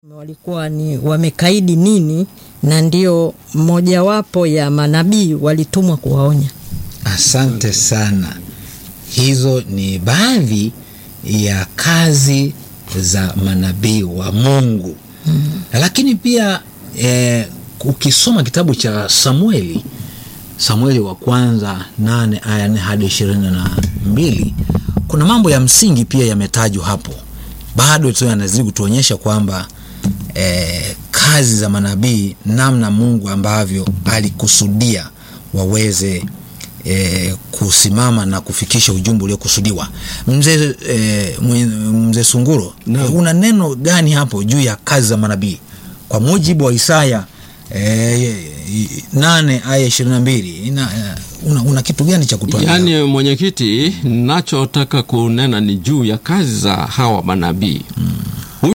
walikuwa ni wamekaidi nini, na ndio mojawapo ya manabii walitumwa kuwaonya. Asante sana. Hizo ni baadhi ya kazi za manabii wa Mungu mm. Lakini pia eh, ukisoma kitabu cha Samueli, Samueli wa kwanza nane aya nne hadi ishirini na mbili kuna mambo ya msingi pia yametajwa hapo, bado tu yanazidi kutuonyesha kwamba eh, kazi za manabii, namna Mungu ambavyo alikusudia waweze E, kusimama na kufikisha ujumbe uliokusudiwa. Mzee e, mzee Sunguro no. Una neno gani hapo juu ya kazi za manabii kwa mujibu wa Isaya e, nane aya ishirini na mbili una, una kitu gani cha kutuambia? Yaani mwenyekiti, nachotaka kunena ni juu ya kazi za hawa manabii hmm.